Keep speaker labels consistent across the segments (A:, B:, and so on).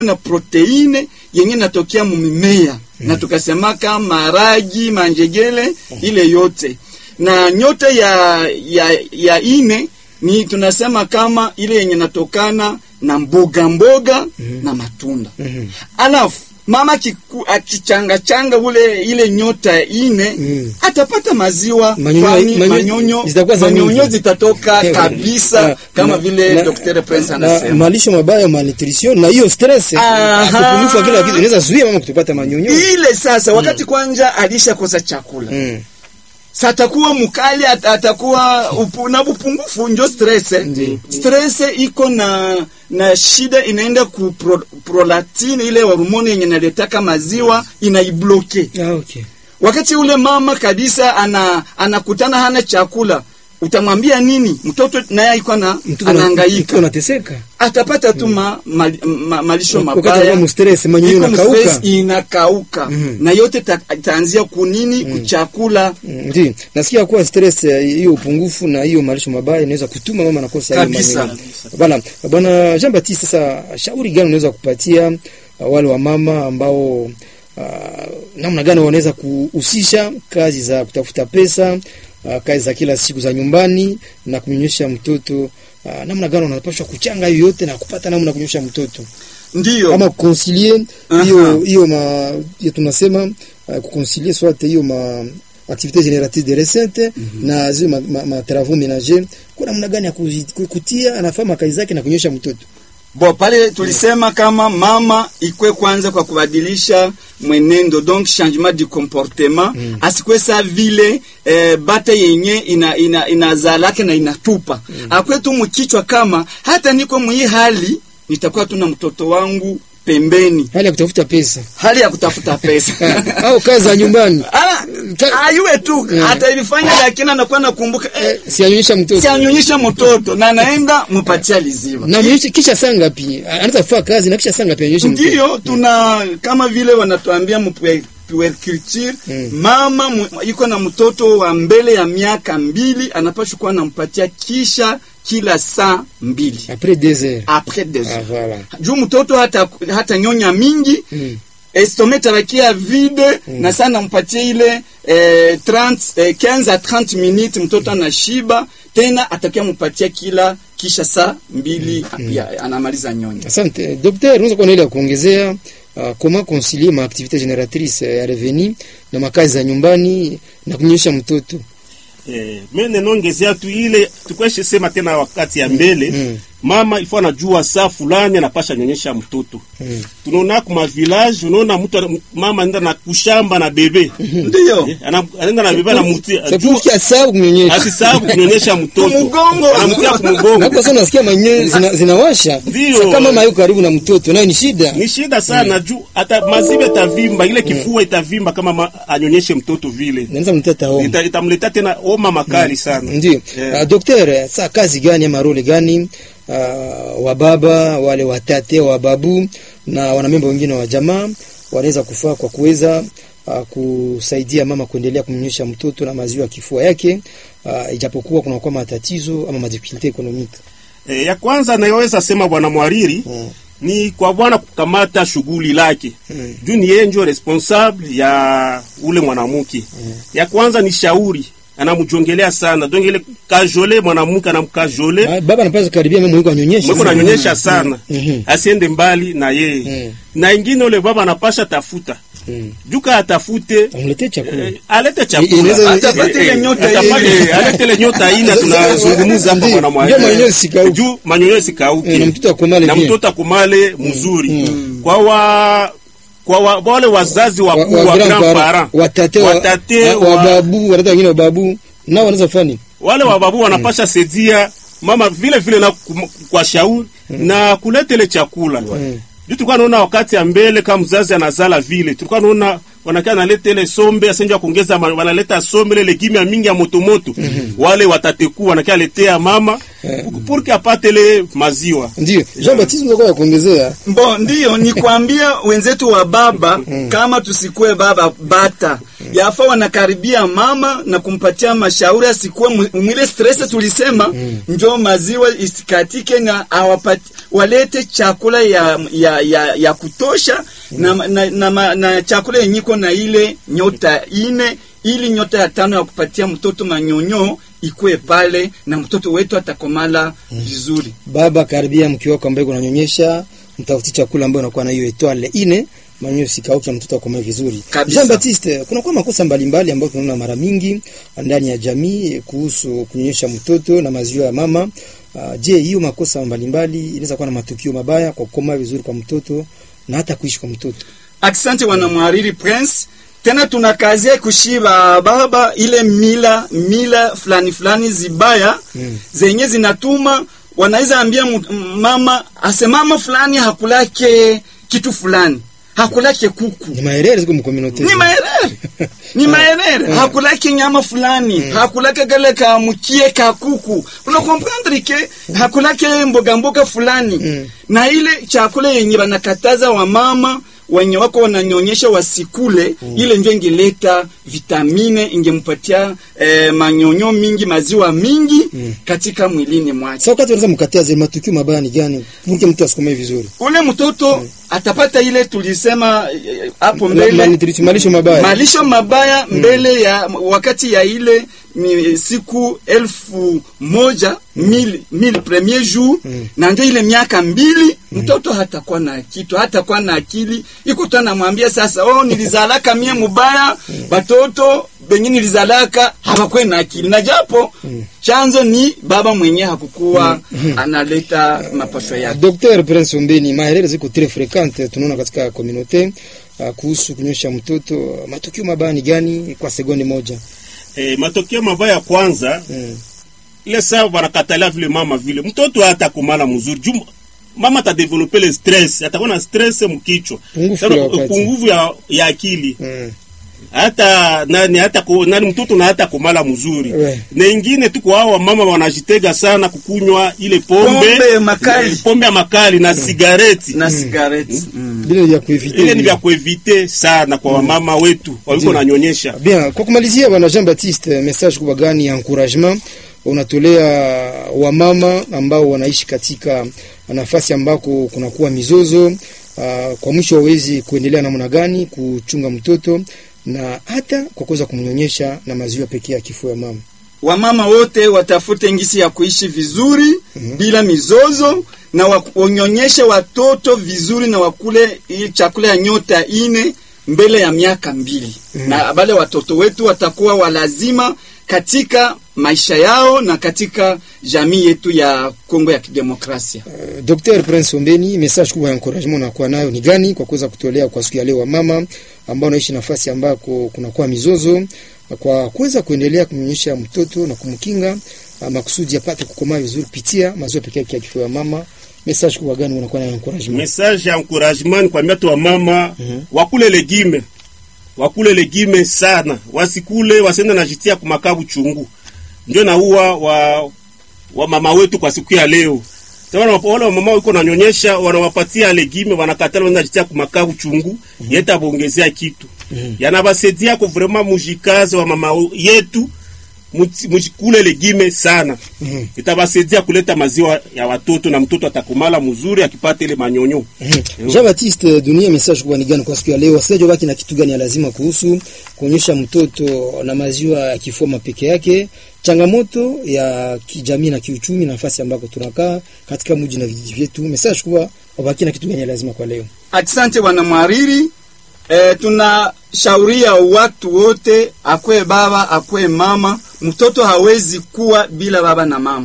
A: na proteine yenye natokea mumimea na tukasemaka maragi manjegele ile yote na nyota ya ya ya ine ni tunasema kama ile yenye natokana na mboga mboga na matunda alafu mama kiku- akichangachanga ule ile nyota ya ine
B: Mm.
A: atapata maziwa
B: Manyonyo-
A: kwani
B: manyonyo
A: manyonyo
B: zitakuwa za
A: manyonyo
B: mingi.
A: zitatoka
B: Eh,
A: kabisa
B: na-
A: kama
B: na-
A: vile
B: na-
A: Dr. Prince
B: na
A: anasema
B: malisho mabaya malnutrition na hiyo stress
A: Aha.
B: upungufu wa kila kitu inaweza zuia mama kutopata manyonyo
A: ile sasa wakati kwanja alishakosa chakula
B: mm.
A: sa atakuwa mkali at, atakuwa upu, na upungufu njo stress
B: Ndi.
A: stress iko na na shida inaenda ku pro, prolactin ile hormone yenye naletaka maziwa inaibloke
B: ah, okay.
A: wakati ule mama kabisa ana anakutana hana chakula utamwambia nini mtoto naye alikuwa na
B: mtoto mtoto
A: anahangaika
B: anateseka
A: atapata tu ma, ma, ma, malisho
B: wakati
A: mabaya
B: anakuwa mstress manyonyo
A: Iko
B: inakauka
A: stress inakauka
B: Mhm.
A: na yote ta- itaanzia kunini kuchakula
B: Mm, Ndi, nasikia kuwa stress eh, hiyo upungufu na hiyo malisho mabaya inaweza kutuma mama nakosa hiyo
A: Kabisa.
B: manyonyo. Bana, bwana Jean Baptiste, sasa shauri gani unaweza kupatia uh, wale wa mama ambao uh, namna gani wanaweza kuhusisha kazi za kutafuta pesa uh, kazi za kila siku za nyumbani na kumnyonyesha mtoto uh, namna gani wanapaswa kuchanga hiyo yote na kupata namna ya kunyonyesha mtoto
A: ndiyo
B: ama kuconcilier
A: Aha.
B: hiyo hiyo ma hiyo tunasema uh, kuconcilier soit hiyo ma activité génératrice de recette na zile ma, ma, ma travaux ménagers kwa namna gani ya kuzi- ku- kutia anafaa makazi zake na kunyosha mtoto
A: bo pale tulisema kama mama ikwe kwanza kwa kubadilisha mwenendo donc changement du comportement mm. asikwe sa vile eh, bata yenye ina, ina, inazalake na inatupa mm. akwe tu mkichwa kama hata niko mwii hali nitakuwa tu na mtoto wangu pembeni
B: hali ya kutafuta pesa
A: hali ya kutafuta pesa
B: au kazi za nyumbani
A: Ala,
B: Ka-
A: ayuwe tu
B: Yeah.
A: hata ilifanya lakini anakuwa nakumbuka eh,
B: eh, sianyonyesha mtoto
A: sianyonyesha mtoto na naenda mupatia liziwa
B: na mnyonyeshe kisha saa ngapi anaweza kufanya kazi na kisha saa ngapi anyonyeshe mtoto
A: ndiyo tuna kama vile wanatuambia mpuer- puerculture
B: Mm.
A: mama mu- iko na mtoto wa mbele ya miaka mbili anapashwa kuwa nampatia kisha kila saa mbili
B: après deux heures
A: après des
B: ah
A: heures
B: voilà
A: juu mtoto hata, hata nyonya mingi
B: mm.
A: estome tabakia vide na saa nampatia ile eh, 30, eh, 15 a 30 minutes mtoto anashiba tena atakia mpatia kila kisha saa mbili ya, anamaliza nyonya
B: Asante docteur, unaweza kuwa na ile ya kuongezea uh, comment concilier ma activité génératrice ya revenu na makazi za nyumbani na kunyonyesha mtoto
C: Eh, mimi ninaongezea tu ile tukweshe sema tena wakati ya mbele
B: Mm.
C: mama ifo anajua saa fulani anapasha nyonyesha mtoto
B: Mm.
C: tunaona kuma village unaona mtu ana- mama anaenda na kushamba na bebe
A: ndiyo
C: Eh, ana- anaenda na bebe anamtia
B: c'est pour qu'il asahau kunyonyesha
C: asisahau kunyonyesha mtoto
A: Kumugongo.
C: anamtia
B: na
C: kumugongo
B: kwa sababu nasikia manyonyo zina, zinawasha
C: Ndio.
B: Sasa kama mama yuko karibu na mtoto nayo ni shida
C: ni shida sana juu hata maziwa itavimba ile kifua itavimba kama ma, anyonyeshe mtoto vile
B: naweza mtata homa
C: Ita- itamletea tena homa makali sana
B: ndio
C: Yeah.
B: uh, docteur saa kazi gani ama role gani uh, wa baba wale watate wa babu na wanamemba wengine wa jamaa wanaweza kufaa kwa kuweza uh, kusaidia mama kuendelea kumnyonyesha mtoto na maziwa ya kifua yake uh, ijapokuwa kunakuwa matatizo ama madifikulte ekonomike
C: E, ya kwanza nayoweza sema bwana mwariri
B: Mm.
C: ni kwa bwana kukamata shughuli lake
B: Mm.
C: juu ni yeye ndio responsable ya ule mwanamke ya kwanza ni shauri anamjongelea sana donc ile kajole mwanamke anamkajole
B: Ba- baba anapaswa karibia mama mwiko anyonyeshe
C: mweko nanyonyesha sana
B: Mhm.
C: asiende mbali na yeye
B: Mm.
C: na ingine ule baba anapasha tafuta
B: Mm.
C: juka atafute
B: amletee chakula
C: eh, alete
B: Inaweza-
C: chakula
A: Atapate ile nyota
C: Atapate-
A: ile.
C: eh, alete ile nyota ine tunazungumza hapa
B: Ndio,
C: bwana
B: ndio
C: mwariri
B: manyonyo isikauke.
C: juu manyonyo isikauke
B: Eh, na mtoto akomale
C: na
B: bien.
C: mtoto akumale mzuri kwa wa kwa wa, wale wazazi
B: wa,
C: wakuu
B: wa,
C: wa
B: grand
C: grand
B: parent,
C: parent
B: watate wa,
C: watate
B: wa, wa
C: wa-
B: babu watate wengine wa babu nao wanaweza fani
C: wale wababu wanapasha saidia mama vile vile na kum- kwa shauri na kuleta ile chakula juu tulikuwa naona wakati ya mbele kama mzazi anazala vile tulikuwa naona wanakaa naleta ile sombe asenja kuongeza ma- wanaleta sombe ile legime ya mingi ya motomoto wale watateku wanakaa letea mama purke apate ile maziwa
B: ndio Jean Baptiste mzako ya kuongezea
A: Bo, ndiyo ni kuambia wenzetu wa baba kama tusikue baba bata yafa wanakaribia mama na kumpatia mashauri asikuwe mu- mwile stress tulisema njo maziwa isikatike na awapati, walete chakula ya, ya, ya, ya kutosha na, na, na, na, na chakula yenyiko na ile nyota ine ili nyota ya tano ya kupatia mtoto manyonyo ikue pale na mtoto wetu atakomala vizuri.
B: baba karibia mke wako ambaye kunanyonyesha mtafuti chakula ambayo unakuwa na hiyo etoile ine manyo sikauke mtoto akomae vizuri
A: Kabisa.
B: Jean Baptiste kuna kwa makosa mbalimbali ambayo tunaona mara mingi ndani ya jamii kuhusu kunyonyesha mtoto na maziwa ya mama uh, je hiyo makosa mbalimbali inaweza kuwa na matukio mabaya kwa kukomaa vizuri kwa mtoto na hata kuishi kwa mtoto
A: Asante wanamwariri Prince. Tena tunakazia kushiba baba ile mila mila fulani fulani zibaya
B: Mm.
A: zenye zinatuma wanaweza ambia mu- m- mama asemama fulani hakulake kitu fulani hakulake kuku
B: ni maherere ziko mkominote
A: ni maerere ni maerere hakulake nyama fulani hakulake gale ka mkie ka kuku unakomprendre ke hakulake mboga mboga fulani
B: Mm.
A: na ile chakula yenye banakataza wamama wenye wako wananyonyesha wasikule ile njo ingeleta vitamine ingempatia eh, manyonyo mingi maziwa mingi katika mwilini mwake
B: sasa wakati unaweza mkatia zile matukio mabaya ni gani pour mtu asikomae vizuri
A: ule mtoto atapata ile tulisema eh, hapo
B: Ma-
A: mbele
B: malnutrition, malisho mabaya
A: malisho mabaya mbele ya wakati ya ile ni siku elfu moja mil, mil premier jour na ndio ile miaka mbili mtoto hatakuwa na kitu hatakuwa na akili iko tu anamwambia sasa oh nilizalaka mie mubaya batoto benye nilizalaka hawakwe na akili na japo chanzo ni baba mwenye hakukuwa analeta mapasho yake
B: Dr. Prince Ombeni, maherere ziko très fréquente tunaona katika communauté uh, kuhusu kunyosha mtoto. Matukio mabaya ni gani kwa sekunde moja?
C: Eh, matokeo mabaya ya kwanza
B: Mm.
C: ile saa wanakatalia vile mama vile mtoto hata kumala mzuri juu mama atadevelope le stress atakuwa na stress mkichwa
B: Pungufu
C: Sasa,
B: ya wakati.
C: pungufu ya, ya akili
B: Mm.
C: hata nani hata ku, nani mtoto na hata kumala mzuri
B: We.
C: na ingine tuko hao mama wanajitega sana kukunywa ile pombe
A: Pombe makali.
C: pombe ya makali na sigareti
A: na sigareti mm.
B: Bila ya kuevite.
C: ile ni vya kuevite sana kwa wamama wetu waliko
B: Ndio.
C: nanyonyesha
B: Bien, kwa kumalizia bwana Jean Baptiste, message kubwa gani ya encouragement unatolea wamama ambao wanaishi katika nafasi ambako kunakuwa mizozo uh, kwa mwisho wawezi kuendelea namna gani kuchunga mtoto na hata kwa kuweza kumnyonyesha na maziwa pekee ya kifua ya mama.
A: wamama wote watafute ngisi ya kuishi vizuri bila mizozo na wa- wanyonyeshe watoto vizuri na wakule hii chakula ya nyota ine mbele ya miaka mbili na wale watoto wetu watakuwa walazima katika maisha yao na katika jamii yetu ya Kongo ya Kidemokrasia.
B: Uh, Dr. Prince Ombeni, message kubwa ya encouragement unakuwa nayo ni gani kwa kuweza kutolea kwa siku ya leo wamama ambao wanaishi nafasi ambako kunakuwa mizozo kwa kuweza kuendelea kumnyonyesha mtoto na kumkinga uh, makusudi apate kukomaa vizuri kupitia maziwa pekee yake ya kifua ya mama. Message kubwa gani unakuwa nayo encouragement?
C: message ya encouragement ni kwambia tu wamama
B: Mhm.
C: wakule legime wakule legime sana wasikule wasiende najitia kumakabu chungu ndio naua wa, wa mama wetu kwa siku ya leo Tena wale wamama wiko nanyonyesha wanawapatia legime wanakatala wanaenda jitia kumakabu chungu yeta bongezea kitu yanabasaidia ko vraiment mujikaze wa mama yetu muti- mujikule legime sana
B: Mhm.
C: itabasaidia kuleta maziwa ya watoto na mtoto atakumala mzuri akipata ile manyonyo
B: Jean Baptiste, dunia message kubwa ni gani kwa siku ya leo? Wasikilizaji wabaki na kitu gani ya lazima kuhusu kuonyesha mtoto na maziwa ya kifua peke yake, changamoto ya kijamii na kiuchumi, nafasi ambako tunakaa katika mji na vijiji vyetu. Message kubwa wabaki na kitu gani ya lazima kwa leo?
A: Asante bwana mwariri. E, tunashauria watu wote, akwe baba akwe mama, mtoto hawezi kuwa bila baba na mama.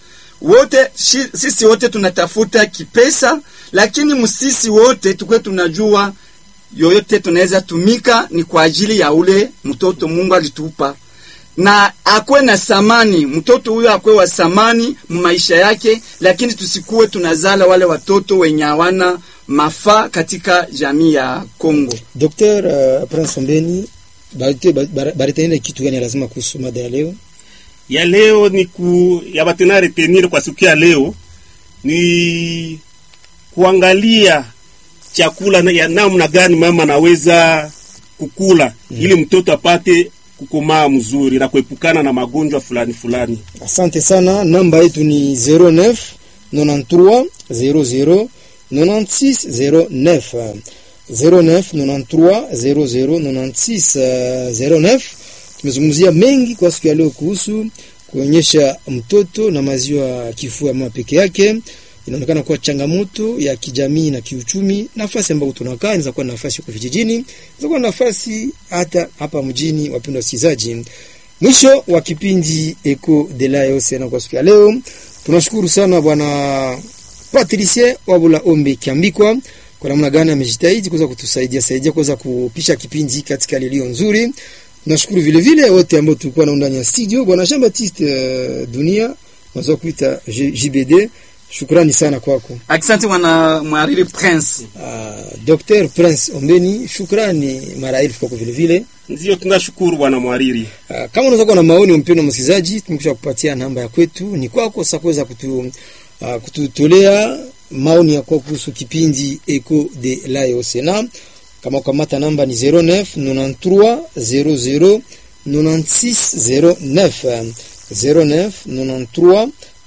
A: Wote shi, sisi wote tunatafuta kipesa, lakini msisi wote tukwe tunajua yoyote tunaweza tumika ni kwa ajili ya ule mtoto Mungu alitupa na akwe na samani, mtoto huyo akwe wa samani maisha yake, lakini tusikuwe tunazala wale watoto wenye hawana mafaa katika jamii ya Kongo.
B: Dr. uh, Prince Ombeni, baritaenda kitu gani ya lazima kuhusu mada ya leo?
C: ya leo ni ku ya batena retenir kwa siku ya leo ni kuangalia chakula na, ya namna gani mama anaweza kukula ili mtoto apate kukomaa mzuri na kuepukana na magonjwa fulani fulani.
B: Asante sana. Namba yetu ni 09 93 00 96 09 09 93 00 96 09. Tumezungumzia mengi kwa siku ya leo kuhusu kuonyesha mtoto na maziwa ya kifua ya mama peke yake. Inaonekana kuwa changamoto ya kijamii na kiuchumi. Nafasi ambayo tunakaa inaweza kuwa nafasi huko vijijini, inaweza kuwa nafasi hata hapa mjini. Wapendwa wasikilizaji, mwisho wa kipindi Eco de la Océan kwa siku ya leo. Tunashukuru sana bwana Patricie Wabula Ombe Kiambikwa kwa namna gani amejitahidi kuweza kutusaidia saidia kuweza kupisha kipindi katika lilio nzuri. Nashukuru vile vile wote ambao tulikuwa nao ndani ya studio, bwana Jean Baptiste uh, Dunia naweza kuita J- JBD. Shukrani sana kwako.
A: Asante mwana mwariri Prince.
B: Uh, Dr. Prince Ombeni, shukrani mara elfu kwako vile vile.
C: Ndio tunashukuru bwana mwariri.
B: Uh, kama unaweza kuwa na maoni mpendwa msikilizaji, tumekwisha kupatia namba ya kwetu, ni kwako sasa kuweza kutu, uh, kututolea maoni yako kuhusu kipindi Eco de la Océan. Kama ukamata namba ni 09 93 00 96 09 09 93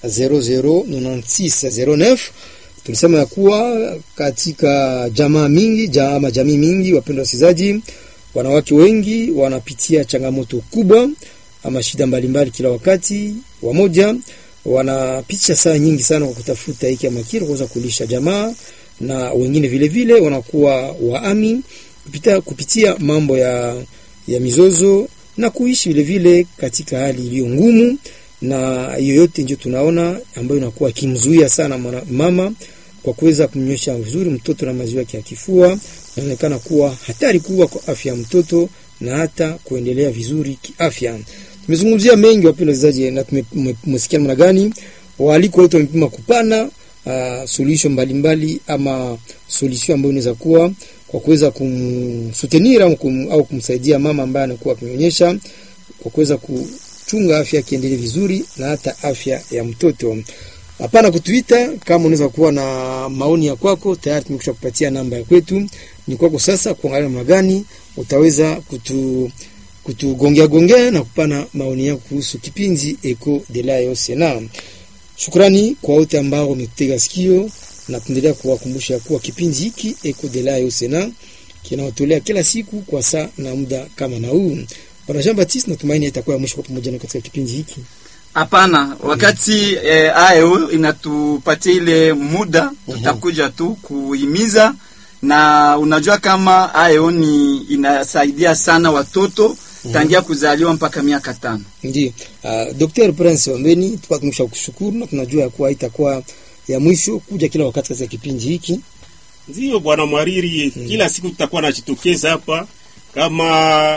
B: 00 96 09. Tulisema ya kuwa katika jamaa mingi jama jamii mingi, wapendwa wasikilizaji, wanawake wengi wanapitia changamoto kubwa ama shida mbalimbali kila wakati. Wamoja wanapitisha saa nyingi sana kwa kutafuta hiki ama kile kuweza kulisha jamaa, na wengine vile vile wanakuwa waami kupitia, kupitia mambo ya, ya mizozo na kuishi vile vile katika hali iliyo ngumu, na hiyo yote ndio tunaona ambayo inakuwa kimzuia sana mwana- mama kwa kuweza kumnyosha vizuri mtoto na maziwa yake ya kifua, inaonekana kuwa hatari kubwa kwa afya ya mtoto na hata kuendelea vizuri kiafya. Tumezungumzia mengi wapendwa wasikilizaji, na tumesikia namna gani waaliko wote wamepima kupana uh, suluhisho mbalimbali ama solution ambayo inaweza kuwa kwa kuweza kumsutenir au, kum, au kumsaidia mama ambaye anakuwa akinyonyesha kwa kuweza kuchunga afya yake iendelee vizuri na hata afya ya mtoto. Hapana kutuita kama unaweza kuwa na maoni ya kwako, tayari tumekusha kupatia namba ya kwetu. Ni kwako sasa kuangalia namna gani utaweza kutu kutugongea gongea na kupana maoni yako kuhusu kipindi Eco de la Océan. Shukrani kwa wote ambao wametega sikio na tuendelea kuwakumbusha kuwa kipindi hiki Eco de la Océan kinawatolea kila siku kwa saa na muda kama na huu. Bwana Jean Baptiste, natumaini itakuwa ya mwisho kwa pamoja na katika kipindi hiki.
A: Hapana, wakati eh, ayo inatupatia ile muda, tutakuja tu kuhimiza, na unajua kama ayo ni inasaidia sana watoto tangia kuzaliwa mpaka miaka tano.
B: Ndio. Uh, Dr. Prince Ombeni tulikuwa tumesha kushukuru na tunajua ya kuwa itakuwa ya mwisho kuja kila wakati katika kipindi hiki.
C: Ndio bwana mwariri, kila siku tutakuwa najitokeza hapa kama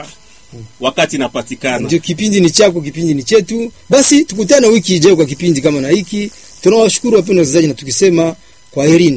C: wakati inapatikana.
B: Ndio, kipindi ni chako, kipindi ni chetu. Basi tukutane wiki ijayo kwa kipindi kama na hiki. Tunawashukuru wapendwa wasikilizaji na tukisema kwaherini.